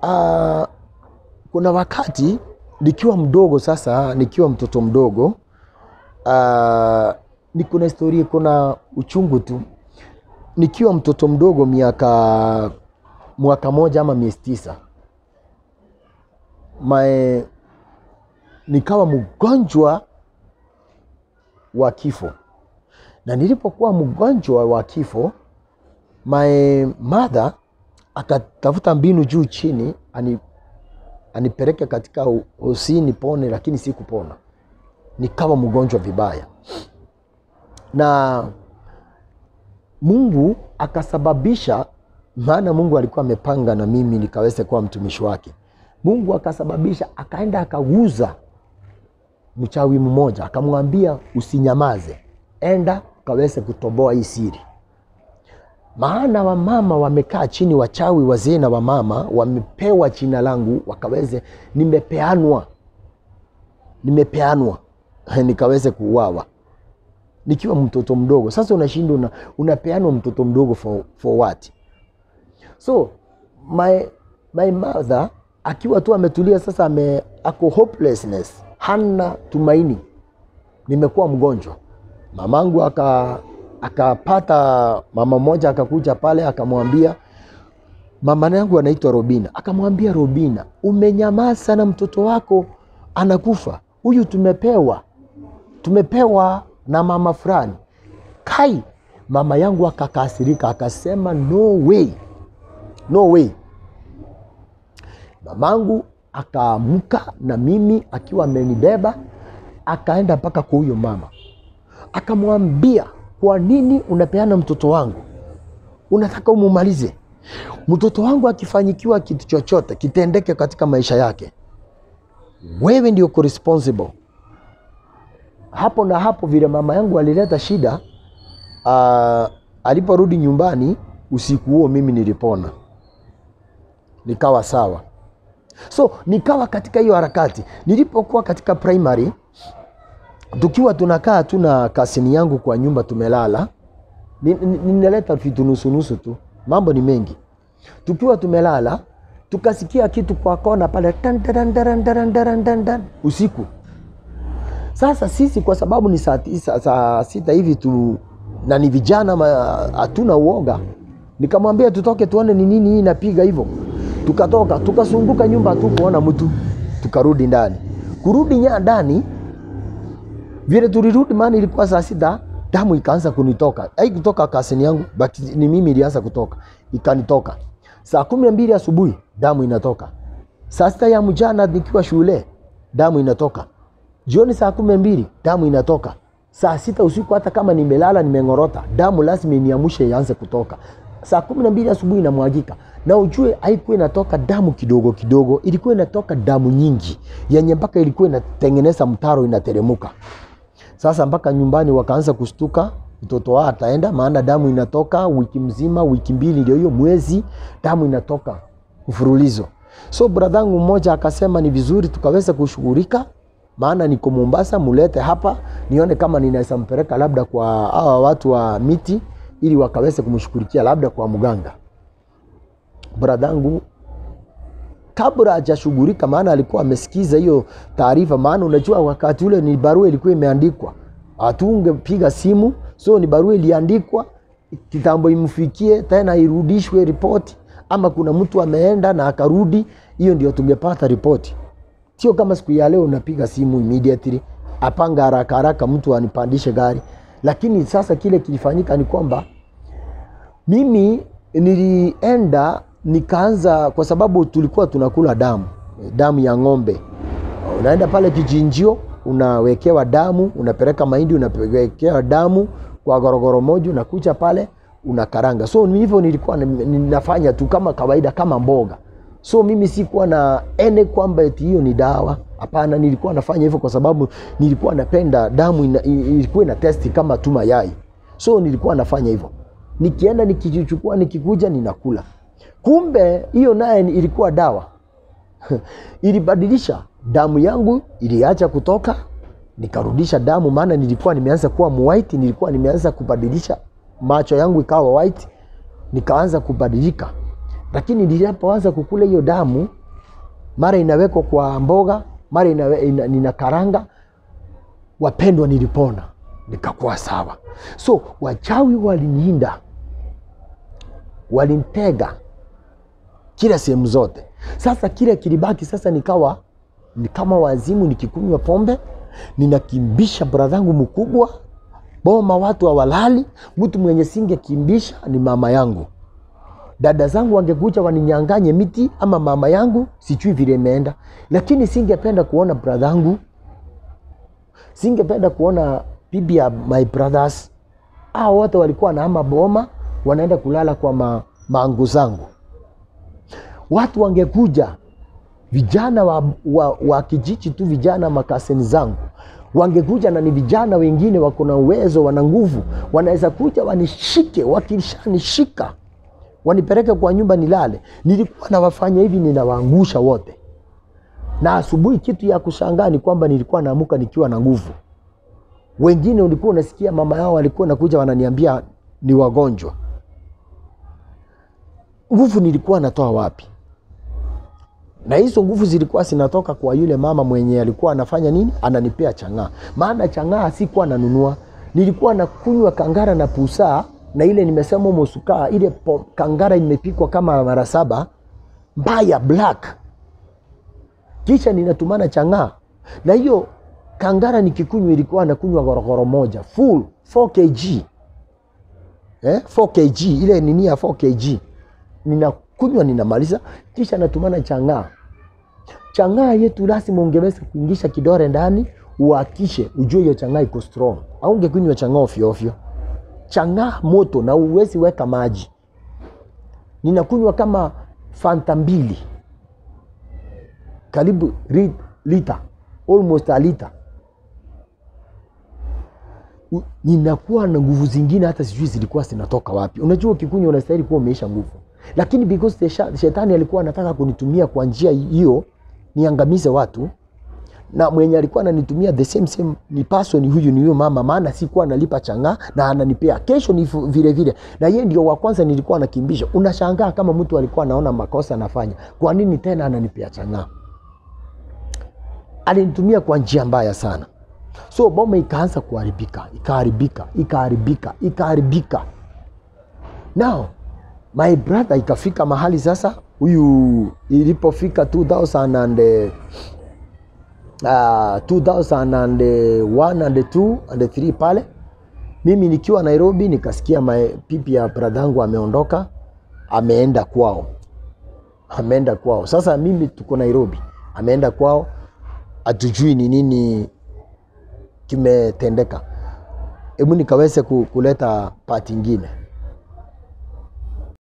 uh, kuna wakati nikiwa mdogo sasa, nikiwa mtoto mdogo uh, ni kuna historia, kuna uchungu tu. Nikiwa mtoto mdogo miaka mwaka moja ama miezi tisa mae, nikawa mgonjwa wa kifo, na nilipokuwa mgonjwa wa kifo my mother akatafuta mbinu juu chini ani, anipeleke katika hosi nipone, lakini sikupona, nikawa mgonjwa vibaya, na Mungu akasababisha, maana Mungu alikuwa amepanga na mimi nikaweze kuwa mtumishi wake. Mungu akasababisha, akaenda akaguza mchawi mmoja, akamwambia usinyamaze, enda ukaweze kutoboa hii siri maana wamama wamekaa chini, wachawi wazee na wamama wamepewa jina langu, wakaweze nimepeanwa, nimepeanwa nikaweze kuuawa nikiwa mtoto mdogo. Sasa unashinda una, unapeanwa mtoto mdogo for, for what? So my, my mother akiwa tu ametulia sasa, ame, ako hopelessness, hana tumaini, nimekuwa mgonjwa. Mamangu aka akapata mama mmoja akakuja pale akamwambia, mama yangu anaitwa Robina, akamwambia Robina, umenyamaa sana, mtoto wako anakufa, huyu tumepewa tumepewa na mama fulani. Kai, mama yangu akakasirika, akasema no way, no way. Mamangu akaamka na mimi akiwa amenibeba, akaenda mpaka kwa huyo mama, akamwambia kwa nini unapeana mtoto wangu? Unataka umumalize mtoto wangu? Akifanyikiwa kitu chochote kitendeke katika maisha yake, wewe ndio uko responsible. Hapo na hapo, vile mama yangu alileta shida, uh, aliporudi nyumbani usiku huo, mimi nilipona, nikawa sawa. So nikawa katika hiyo harakati. Nilipokuwa katika primary tukiwa tunakaa tu na kasini yangu kwa nyumba tumelala, ninaleta vitu nusunusu tu, mambo ni mengi. Tukiwa tumelala tukasikia kitu kwa kona pale tan, tan, tan, tan, tan, tan, tan, usiku. Sasa sisi kwa sababu ni saa tisa, saa sita hivi tu na ni vijana, hatuna uoga, nikamwambia tutoke tuone ni nini hii inapiga hivyo. Tukatoka tukasunguka nyumba tu kuona mtu, tukarudi ndani. Kurudi nya ndani vile tulirudi, maana ilikuwa saa sita, damu ikaanza kunitoka. Haikutoka kasini yangu, but ni mimi ilianza kutoka, ikanitoka. Saa kumi na mbili asubuhi damu inatoka. Saa sita ya mchana nikiwa shule damu inatoka. Jioni saa kumi na mbili damu inatoka. Saa sita usiku, hata kama nimelala nimeng'orota, damu lazima iniamushe ianze kutoka. Saa kumi na mbili asubuhi inamwagika, na ujue haikuwa inatoka damu kidogo kidogo, ilikuwa inatoka damu nyingi yenye mpaka ilikuwa inatengeneza mtaro inateremuka. Sasa mpaka nyumbani wakaanza kustuka, mtoto wao ataenda, maana damu inatoka wiki mzima, wiki mbili, ndio hiyo mwezi, damu inatoka mfululizo. So bradhangu mmoja akasema ni vizuri tukaweza kushughulika, maana niko Mombasa, mulete hapa nione kama ninaweza mpeleka labda kwa hawa watu wa miti, ili wakaweze kumshughulikia labda kwa mganga. Bradhangu kabla hajashughulika, maana alikuwa amesikiza hiyo taarifa, maana unajua wakati ule ni barua ilikuwa imeandikwa, hatungepiga simu, so ni barua iliandikwa kitambo, imfikie tena irudishwe ripoti, ama kuna mtu ameenda na akarudi, hiyo ndio tungepata ripoti. Sio kama siku ya leo unapiga simu immediately, apanga haraka haraka mtu anipandishe gari. Lakini sasa kile kilifanyika ni kwamba mimi nilienda nikaanza kwa sababu tulikuwa tunakula damu damu ya ng'ombe. Unaenda pale kichinjio, unawekewa damu, unapeleka mahindi, unawekewa damu kwa gorogoro moja, unakuja pale unakaranga. So hivyo nilikuwa ninafanya tu kama kawaida, kama mboga. So mimi sikuwa na ene kwamba eti hiyo ni dawa. Hapana, nilikuwa nafanya hivyo kwa sababu nilikuwa napenda damu ina, ilikuwa ina testi kama tu mayai. So nilikuwa nafanya hivyo, nikienda nikichukua, nikikuja ninakula Kumbe hiyo naye ilikuwa dawa ilibadilisha damu yangu, iliacha kutoka, nikarudisha damu, maana nilikuwa nimeanza kuwa white, nilikuwa nimeanza kubadilisha, macho yangu ikawa white, nikaanza kubadilika, lakini nilipoanza kukula hiyo damu, mara inawekwa kwa mboga, mara inawe, ina, nina karanga, wapendwa, nilipona nikakuwa sawa. So wachawi waliniinda, walinitega kila sehemu zote. Sasa kile kilibaki sasa, nikawa ni kama wazimu, nikikunywa pombe ninakimbisha bradhangu mkubwa boma, watu hawalali. Mtu mwenye singekimbisha ni mama yangu. Dada zangu wangekuja waninyanganye miti ama mama yangu, sijui vile imeenda, lakini singependa kuona bradhangu, singependa kuona bibi ya my brothers. Hao wote walikuwa wanaama boma, wanaenda kulala kwa ma, maangu zangu. Watu wangekuja vijana wa, wa, wa kijiji tu, vijana makaseni zangu wangekuja, na ni vijana wengine wako na uwezo, wana nguvu, wanaweza kuja wanishike, wakishanishika wanipeleke kwa nyumba nilale. Nilikuwa nawafanya hivi, ninawaangusha wote, na asubuhi, kitu ya kushangaa ni kwamba nilikuwa naamuka nikiwa na nguvu. Wengine ulikuwa unasikia mama yao walikuwa nakuja wananiambia ni wagonjwa. Nguvu nilikuwa natoa wapi? na hizo nguvu zilikuwa zinatoka kwa yule mama mwenye alikuwa anafanya nini, ananipea chang'aa. Maana chang'aa sikuwa nanunua, nilikuwa nakunywa kangara na pusaa na ile nimesema mosukaa, ile po, kangara imepikwa kama mara saba mbaya black, kisha ninatumana chang'aa na hiyo kangara nikikunywa, ilikuwa nakunywa gorogoro moja full 4 kg eh, 4 kg ile nini ya 4 kg ninakunywa ninamaliza, kisha natumana chang'aa. Chang'aa yetu lazima ungeweza kuingisha kidore ndani, uhakishe ujue hiyo chang'aa iko strong, au ungekunywa chang'aa ovyo ovyo. Chang'aa moto na uwezi weka maji. Ninakunywa kama fanta mbili, karibu ri- lita, almost a liter. U- Ninakuwa na nguvu zingine hata sijui zilikuwa zinatoka wapi. Unajua, ukikunywa unastahili kuwa umeisha nguvu lakini because the sha- shetani alikuwa anataka kunitumia kwa njia hiyo niangamize watu, na mwenye alikuwa ananitumia the same same ni person huyu, ni huyo mama, maana sikuwa nalipa chang'aa na ananipea kesho ni fu- vile vile, na yeye ndio wa kwanza nilikuwa nakimbisha. Unashangaa kama mtu alikuwa anaona makosa anafanya, kwa nini tena ananipea chang'aa? Alinitumia kwa njia mbaya sana, so boma ikaanza kuharibika, ikaharibika, ikaharibika, ikaharibika. Now my brother ikafika mahali sasa, huyu ilipofika 2000 and, eh, uh, 2001 and 2 and 3 pale, mimi nikiwa Nairobi nikasikia my pipi ya bradhangu ameondoka, ameenda kwao, ameenda kwao. Sasa mimi tuko Nairobi, ameenda kwao, hatujui ni nini kimetendeka. Hebu nikaweze ku- kuleta pati ingine